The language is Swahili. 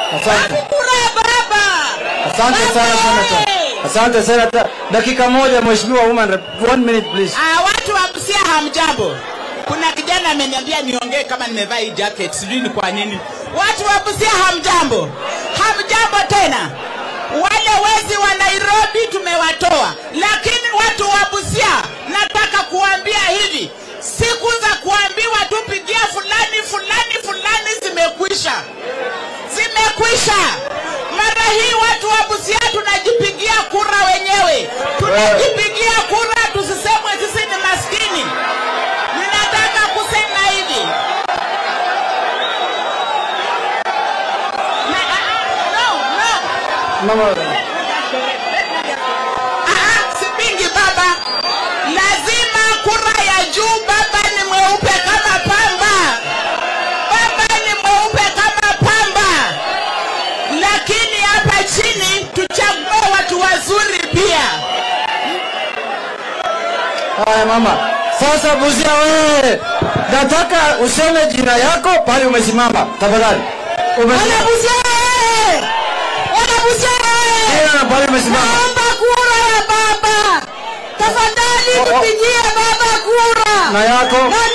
Asante. Kura baba. Asante sana Baba Senator. oye! Asante Senator. Dakika moja Mheshimiwa Woman Rep. One minute please. Ah, watu wa Busia hamjambo. Kuna kijana ameniambia niongee kama nimevaa hii jacket, sijui ni kwa nini. Watu wa Busia hamjambo, hamjambo tena. Wale wezi wa Nairobi tumewatoa, lakini watu wa Busia, nataka kuambia hivi, siku za kuambiwa tupigia fulani fulani fulani zimekwisha, zimekwisha. Mara hii watu wa Busia tunajipigia kura wenyewe, tunajipigia kura, tusisemwe sisi ni maskini. Ninataka kusema hivi Na- ah, ah, no, no. Mama. Ah, sipingi baba, lazima kura ya juu. Baba ni mweupe kama pamba, baba ni mweupe kama pamba, lakini hapa chini tuchague watu wazuri pia. Haya mama. Sasa Busia wewe. Nataka useme jina yako pale umesimama. Tafadhali. Umesimama. Wanabusia oye! Wanabusia oye! Jina na pale umesimama. Naomba kura ya baba. Tafadhali Oh, oh. tupigie baba kura. Na yako? Na